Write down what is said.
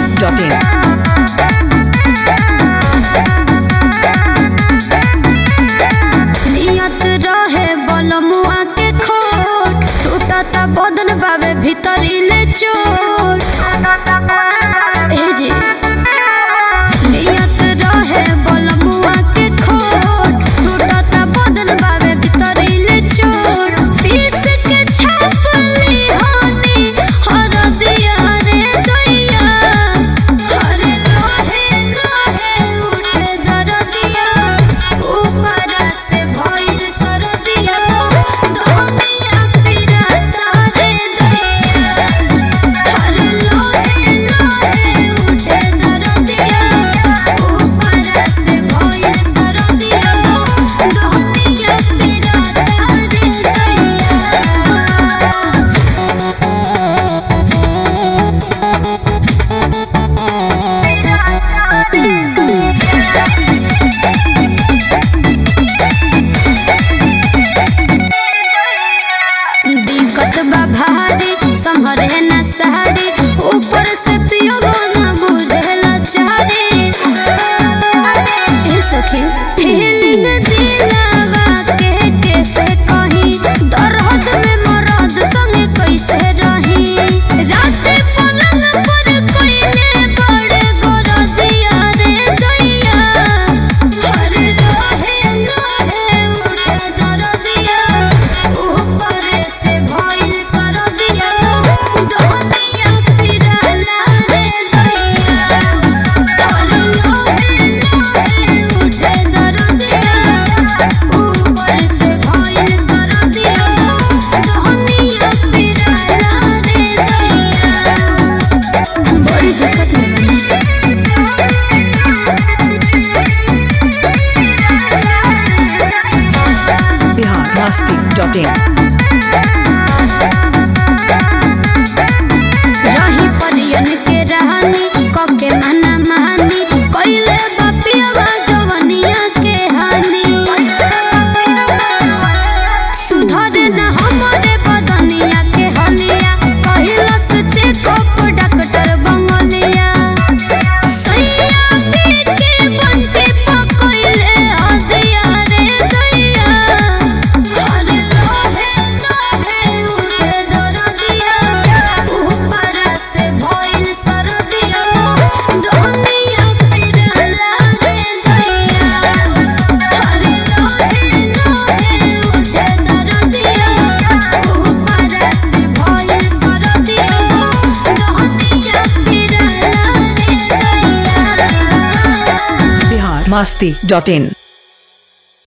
biharmasti.in नियत रहे बलमुआ के खोट टूटत बदन बावे भीतर ले चोट ए जी नियत रहे बलमुआ के खोट टूटत बदन बावे भीतर ले चोट पीस के छाप ली होनी हर दिया रे दैया हरे लोहे लोहे उठे दरदिया ऊपर से भइल सरदिया दुनिया पिराता रे दैया हरे लोहे लोहे उठे दरदिया ऊपर से भइल सरदिया दुनिया पिराता रे दैया दिक्कत बा भारी संभरे न साड़ी ऊपर से पियो न बुझेला चारी ए सखी फीलिंग दिलावा के कैसे कही दर्द में मरद संगे कैसे रही राते पलंग पर कोइले बड़े गोरदिया रे दैया हरे लोहे लोहे उठे दरदिया ऊपर से भइल सरदिया दुनिया पिराला रे दैया हरे लोहे लोहे उठे दरदिया ऊपर से भइल सरदिया दुनिया पिराला रे दैया बड़ी दिक्कत में biharmasti.in रही परियन के रहनी कके मना मानी कइले बापियावा जवनिया के हानि सुधरे न हमरे बदनिया के हलिया कहिलस चेकअप डॉक्टर बंगलिया सैया पी के बंटे पकइले हदिया रे दैया हरे लोहे लोहे उठे दरदिया ऊपर से भइल सरदिया दुनिया पिरला रे दैया हरे लोहे लोहे उठे दरदिया ऊपर से भइल सरदिया दुनिया पिरला रे दैया biharmasti.in